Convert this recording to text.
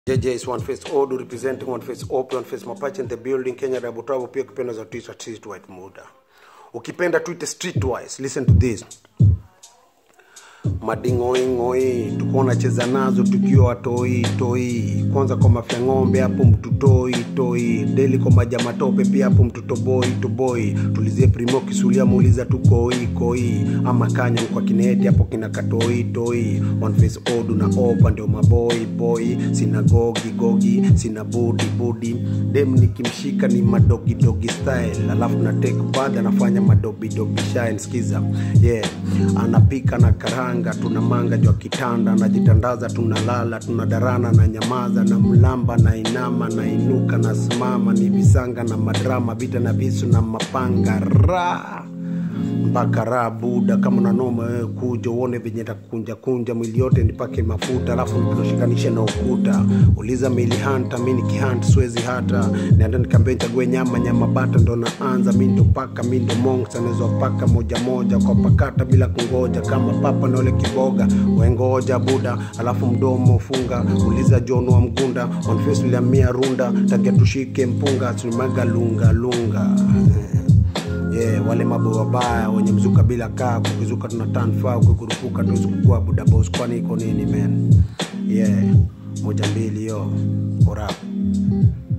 JJ is one face Odu representing one face Open, one face Mapache in the building Kenya Double Trouble pia ukipenda za Twitter Street White Muda. Ukipenda Twitter Streetwise, listen to this. Madingoingoi tuko nacheza nazo tukiwa watoi toi, kwanza kwa mafya ng'ombe hapo mtu toi toi, deli kwa maja matope pia hapo mtu toboi toboi, tulizie primo kisulia muuliza tu koi koi, ama kanya kwa kineti hapo kina katoi toi, one face odu na opa ndio maboi boy, sina gogi gogi, sina budi budi, dem nikimshika ni madogi dogi style, alafu na take bath anafanya madobi dobi shine, skiza yeah, anapika na karanga, tuna manga jwa kitanda, najitandaza, tunalala, tunadarana na nyamaza, na mlamba na inama na inuka na simama, ni visanga na madrama, vita na visu na mapanga ra mpaka raha buda kama nanoma wewe kuja uone venye takunja kunja mwili yote nipake mafuta alafu nikushikanishe na ukuta uliza mili hanta mi nikihant siwezi hata naenda nikambe chague nyama nyama bata ndo naanza mi ndo paka mi ndo monks anaweza paka moja moja kwa pakata bila kungoja kama papa na ule kiboga wengoja buda alafu mdomo funga uliza john wa mgunda on face uliamia runda takia tushike mpunga tulimaga lunga lunga yeah, wale mabo wabaya wenye mzuka bila kaa kukizuka tuna tanfa ukikurupuka tuwezi kukua budabos kwani iko nini man yeah moja mbili yo orap